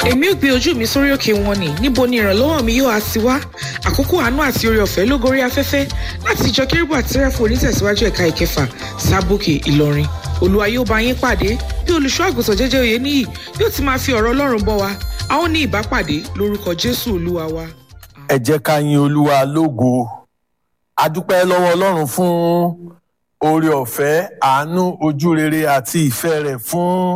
èmi ò gbé ojú mi sórí òkè wọn ni níbo ni ìrànlọ́wọ́ mi yóò á ti wá àkókò àánú àti oore ọ̀fẹ́ ló gorí afẹ́fẹ́ láti ìjọ kérúbù àti sẹ́ráfù onítẹ̀síwájú ẹ̀ka ìkẹfà sábòkè ìlọrin olúwa yóò bá yín pàdé bí olùṣọ́ àgùntàn jẹ́jẹ́ òye níyì yóò ti máa fi ọ̀rọ̀ ọlọ́run bọ́ wa a ó ní ìbápàdé lórúkọ jésù olúwa wa. ẹ jẹ́ ká yin olúwa lógo a dúpẹ́ lọ́wọ́ ọlọ́run fún oore ọ̀fẹ́ àánú ojú rere àti ìfẹ́ rẹ̀ fún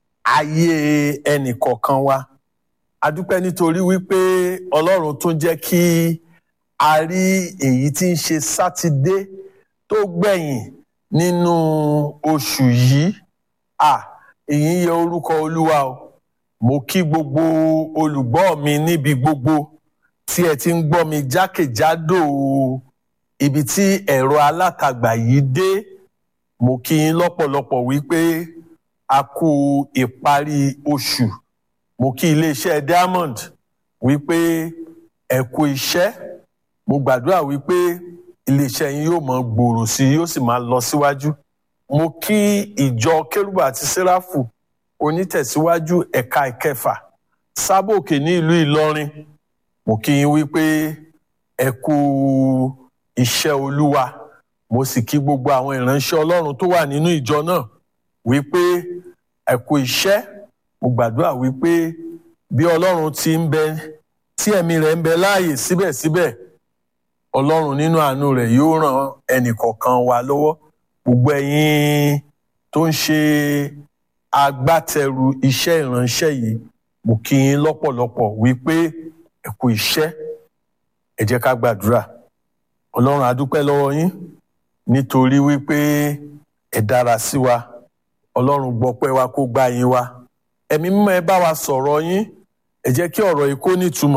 ayé ẹnìkọ̀ọ̀kan wa a dúpẹ́ nítorí wípé ọlọ́run tún jẹ́ kí a rí èyí tí ń ṣe sátidé tó gbẹ̀yìn nínú oṣù yìí à èyí ń yẹ orúkọ olúwa o mo kí gbogbo olùgbọ́ mi níbi gbogbo tí ẹ ti ń gbọ́ mi jákèjádò ibi tí ẹ̀rọ alátagbà yìí dé mo kí yín lọ́pọ̀lọpọ̀ wípé a kú ìparí oṣù mo kí iléeṣẹ́ diamond wípé ẹ kú iṣẹ́ mo gbàdúrà wípé iléeṣẹ́ yín yóò máa gbòòrò sí i yóò sì máa lọ síwájú mo kí ìjọ kérúbù àti séráfù onítẹ̀síwájú ẹ̀ka ìkẹfà sábòkè ní ìlú ìlọrin mo kí yín wípé ẹ kú iṣẹ́ olúwa mo sì kí gbogbo àwọn ìránṣẹ́ ọlọ́run tó wà nínú ìjọ náà wípé ẹ kú iṣẹ́ mo gbàdúrà wípé bí ọlọ́run ti ń bẹ tí ẹ̀mí rẹ̀ ń bẹ láàyè síbẹ̀síbẹ̀ ọlọ́run nínú àánú rẹ̀ yóò ràn ẹnìkọ̀ọ̀kan wa lọ́wọ́ gbogbo ẹ̀yin tó ń ṣe agbátẹrù iṣẹ́ ìránṣẹ́ yìí mo kí yín lọ́pọ̀lọpọ̀ wípé ẹ kú iṣẹ́ ẹ jẹ́ ká gbàdúrà ọlọ́run adúpẹ́ lọ́wọ́ yín nítorí wípé ẹ dára sí wa ọlọ́run gbọ́pẹ́ wa kó gbá yín wa ẹ̀mí mímọ́ ẹ bá wa sọ̀rọ̀ yín ẹ jẹ́ kí ọ̀rọ̀ yìí kó nítumọ̀